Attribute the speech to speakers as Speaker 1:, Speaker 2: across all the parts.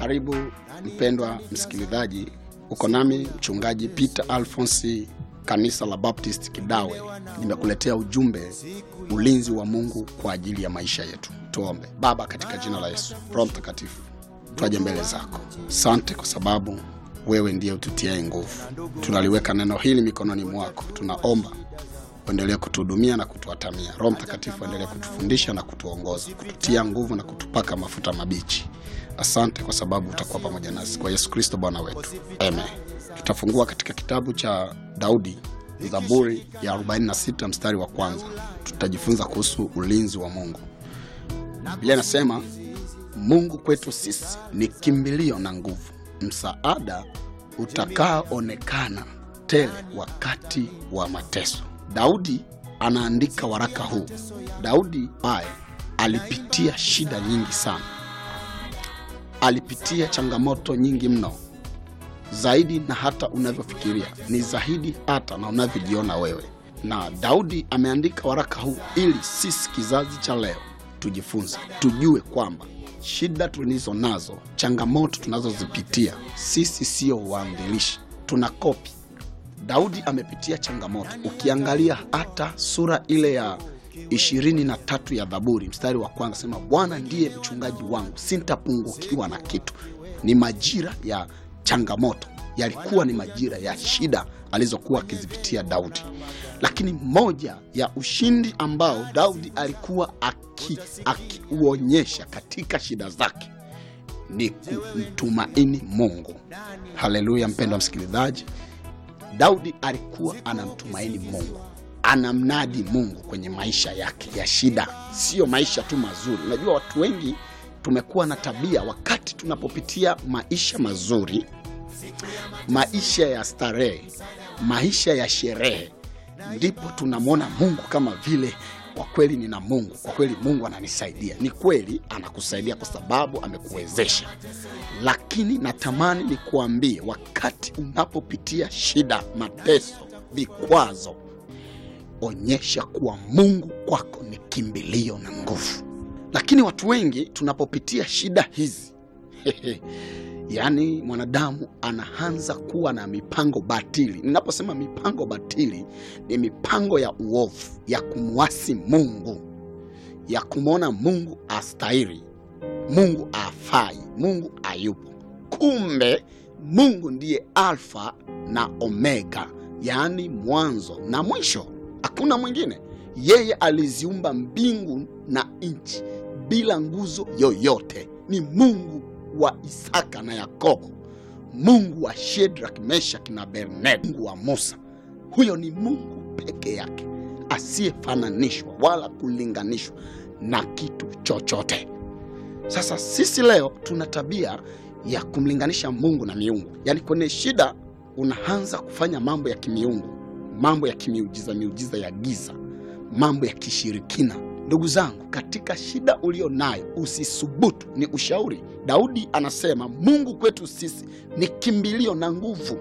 Speaker 1: Karibu mpendwa msikilizaji, uko nami mchungaji Peter Alphonsi, kanisa la Baptist Kidawe. Nimekuletea ujumbe ulinzi wa Mungu kwa ajili ya maisha yetu. Tuombe. Baba, katika jina la Yesu, Roho Mtakatifu, twaje mbele zako. Asante kwa sababu wewe ndiye ututiae nguvu. Tunaliweka neno hili mikononi mwako, tunaomba uendelee kutuhudumia na kutuatamia. Roho Mtakatifu endelee kutufundisha na kutuongoza, kututia nguvu na kutupaka mafuta mabichi. Asante kwa sababu utakuwa pamoja nasi, kwa Yesu Kristo Bwana wetu, amen. Tutafungua katika kitabu cha Daudi, Zaburi ya 46 mstari wa kwanza. Tutajifunza kuhusu ulinzi wa Mungu. Biblia inasema Mungu kwetu sisi ni kimbilio na nguvu, msaada utakaoonekana tele wakati wa mateso. Daudi anaandika waraka huu. Daudi ambaye alipitia shida nyingi sana, alipitia changamoto nyingi mno, zaidi na hata unavyofikiria, ni zaidi hata na unavyojiona wewe. Na Daudi ameandika waraka huu ili sisi kizazi cha leo tujifunze, tujue kwamba shida tulizo nazo, changamoto tunazozipitia, sisi sio waanzilishi, tuna kopi Daudi amepitia changamoto. Ukiangalia hata sura ile ya ishirini na tatu ya Zaburi mstari wa kwanza sema, Bwana ndiye mchungaji wangu, sintapungukiwa na kitu. Ni majira ya changamoto, yalikuwa ni majira ya shida alizokuwa akizipitia Daudi, lakini moja ya ushindi ambao Daudi alikuwa akiuonyesha katika shida zake ni kumtumaini Mungu. Haleluya, mpendwa msikilizaji. Daudi alikuwa anamtumaini Mungu, anamnadi Mungu kwenye maisha yake ya shida, siyo maisha tu mazuri. Unajua, watu wengi tumekuwa na tabia, wakati tunapopitia maisha mazuri, maisha ya starehe, maisha ya sherehe, ndipo tunamwona Mungu kama vile kwa kweli nina Mungu, kwa kweli Mungu ananisaidia. Ni kweli anakusaidia kwa sababu amekuwezesha, lakini natamani nikuambie, wakati unapopitia shida, mateso, vikwazo, onyesha kuwa Mungu kwako ni kimbilio na nguvu. Lakini watu wengi tunapopitia shida hizi yaani mwanadamu anaanza kuwa na mipango batili. Ninaposema mipango batili, ni mipango ya uovu, ya kumwasi Mungu, ya kumwona Mungu astahili, Mungu afai, Mungu ayupo. Kumbe Mungu ndiye Alfa na Omega, yaani mwanzo na mwisho, hakuna mwingine. Yeye aliziumba mbingu na nchi bila nguzo yoyote. Ni Mungu wa Isaka na Yakobo, Mungu wa Shedrak, Meshak na Abednego, Mungu wa Musa. Huyo ni Mungu peke yake asiyefananishwa wala kulinganishwa na kitu chochote. Sasa sisi leo tuna tabia ya kumlinganisha Mungu na miungu, yaani kwenye shida unaanza kufanya mambo ya kimiungu, mambo ya kimiujiza, miujiza ya giza, mambo ya kishirikina. Ndugu zangu, katika shida ulio nayo usisubutu, ni ushauri. Daudi anasema Mungu kwetu sisi ni kimbilio na nguvu,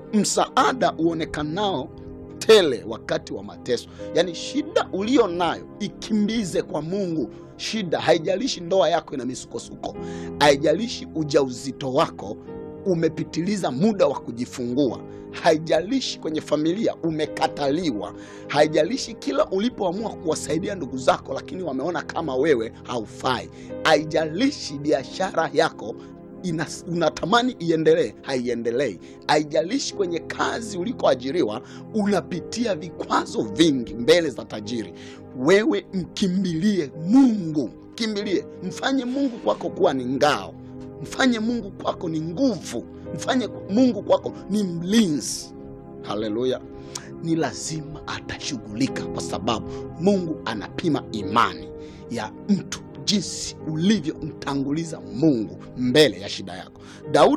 Speaker 1: msaada uonekanao tele wakati wa mateso. Yaani shida ulio nayo ikimbize kwa Mungu. Shida haijalishi ndoa yako ina misukosuko, haijalishi ujauzito wako umepitiliza muda wa kujifungua, haijalishi kwenye familia umekataliwa, haijalishi kila ulipoamua kuwasaidia ndugu zako, lakini wameona kama wewe haufai, haijalishi biashara yako ina, unatamani iendelee, haiendelei, haijalishi kwenye kazi ulikoajiriwa unapitia vikwazo vingi mbele za tajiri, wewe mkimbilie Mungu, kimbilie, mfanye Mungu kwako kuwa ni ngao mfanye Mungu kwako ni nguvu, mfanye Mungu kwako ni mlinzi. Haleluya! Ni lazima atashughulika, kwa sababu Mungu anapima imani ya mtu, jinsi ulivyomtanguliza Mungu mbele ya shida yako. Daudi